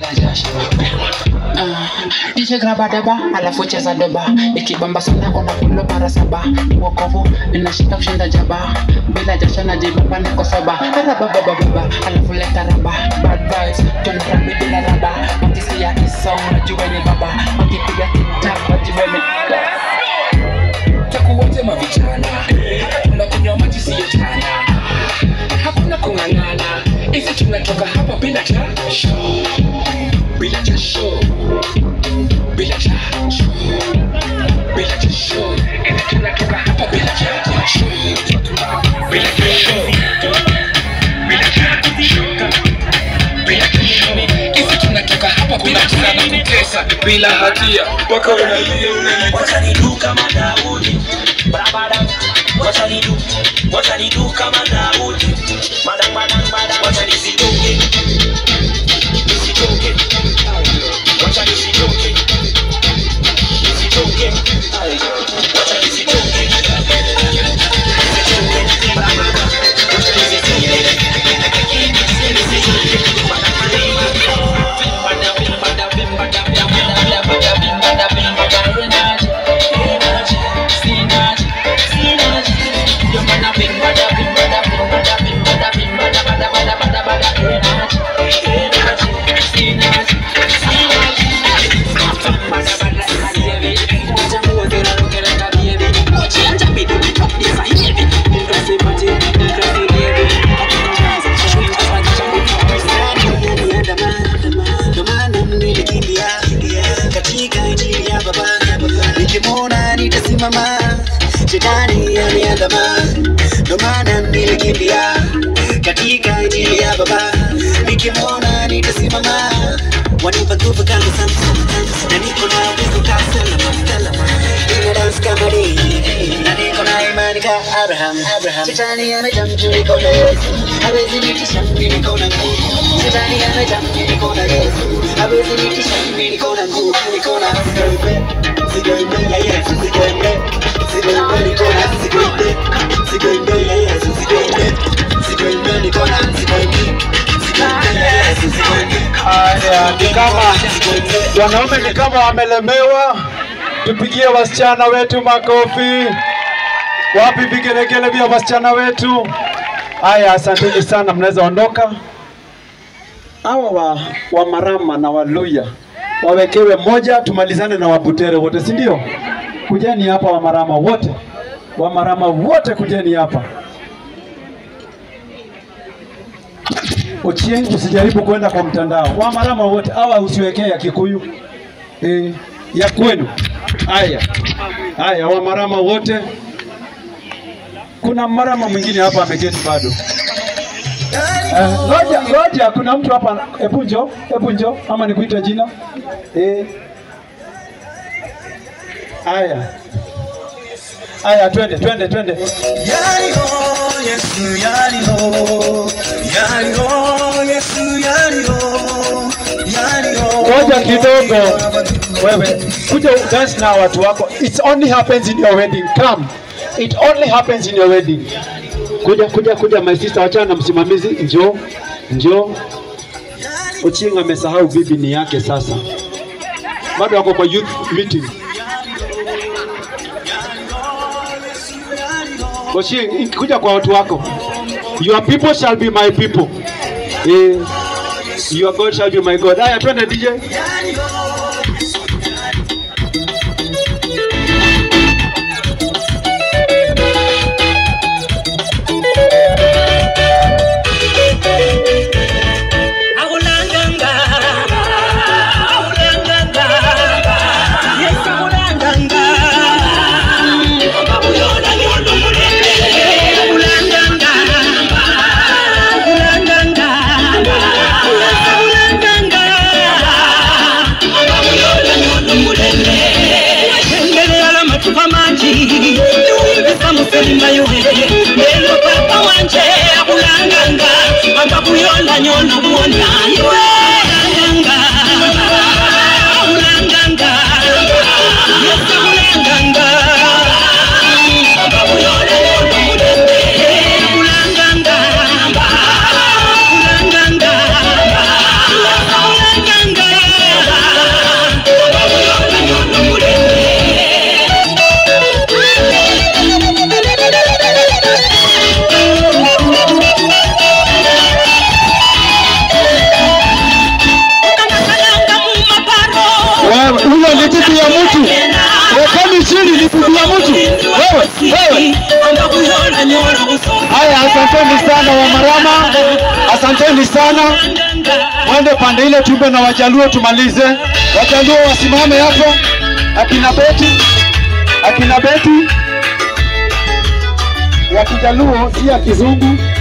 Dishe graba daba alafu cheza doba ikibamba sana una pulo mara saba wokovu inashinda kushinda jaba bila jasho na jibaba niko soba arababababa alafu leta raba bad vibes tunarambi bila raba wakisikia isong najua ni baba wakipiga tiktak wajue ni takuwatema vijana unakunywa maji siyo chana hakuna kung'ang'ana hizi tunatoka hapa bila jasho bila jasho bila jasho bila jasho hizi tunatoka hapa bila jasho bila jasho bila jasho bila jasho hizi tunatoka hapa bila jasho kutesa bila hatia mpaka unalia unalia watanidu kama Daudi barabara watanidu watanidu kama Daudi madam madam madam watanisitoke nisitoke watanisitoke nisitoke watanisitoke nisitoke barabara Ndo maana nilikimbia katika injili ya Baba, nikimwona nitasimama, shetani ameandama. Ndo maana nilikimbia katika injili ya Baba, nikimwona nitasimama, wanipa nguvu kama Samson, na niko na uwezo kama Solomon, Solomon. Nina dance kama David, na niko na imani kama Abraham, Abraham. Shetani amejaa mtu, niko na Yesu, hawezi nitisha, mimi niko na nguvu. Shetani amejaa mtu, niko na Yesu, hawezi nitisha, mimi niko na nguvu, niko na sigoimbe, sigoimbe ya Yesu, sigoimbe, sigoimbe, niko na sigoimbe, sigoimbe ya Yesu, sigoimbe, sigoimbe, niko na sigoimbe, sigoimbe ya Yesu, sigoimbe. Haya, ni kama wanaume ni kama wamelemewa. Tupigie wasichana wetu makofi. Wapi vigelegele vya wasichana wetu? Haya, asanteni sana, mnaweza ondoka. Hawa wa, wa Marama na Waluya wawekewe moja, tumalizane na Wabutere wote, si ndio? Kujeni hapa wa Marama wote, wa Marama wote kujeni hapa. Ochieng, usijaribu kwenda kwa mtandao. Wa Marama wote hawa usiwekee ya Kikuyu e, ya kwenu. Haya haya, wa Marama wote. Kuna Marama mwingine hapa ameketi bado. Eh, Ngoja ngoja, kuna mtu hapa. Hebu njoo, hebu njoo, ama nikuite jina eh. Haya haya, twende twende twende. Yariho, Yesu, yariho, yariho, Yesu, yariho, yariho. Ngoja kidogo, wewe kuja dance na watu wako. It only happens in your wedding. Come, it only happens in your wedding. Kuja kuja kuja, my sister, wachana na msimamizi. Njoo njoo. Ochieng amesahau bibi ni yake sasa, bado wako kwa youth meeting. Ochieng, kuja kwa watu wako. Your people shall be my people. Eh, your God shall be my God. Haya, twende DJ. Akulanganga, akulanganga, Yesu akulanganga. Akuyona nyondo mulende. Akulanganga, akulanganga, Yesu akulanganga. Akuyona nyondo mulende. Watembelea la machupa mangi, niwivisa muselimba yuwe. Lelo papa wanje akulanganga, akakuyona nyondo muona iwe. Akulanganga, akulanganga, Yesu akulanganga. Akakuyona nyondo mulende. Akulanganga, akulanganga, Yesu akulanganga. wa mtu wewe wewe haya asanteni sana wamarama asanteni sana mwende pande ile tumbe na wajaluo tumalize wajaluo wasimame hapo akina beti akina beti ya kijaluo si ya kizungu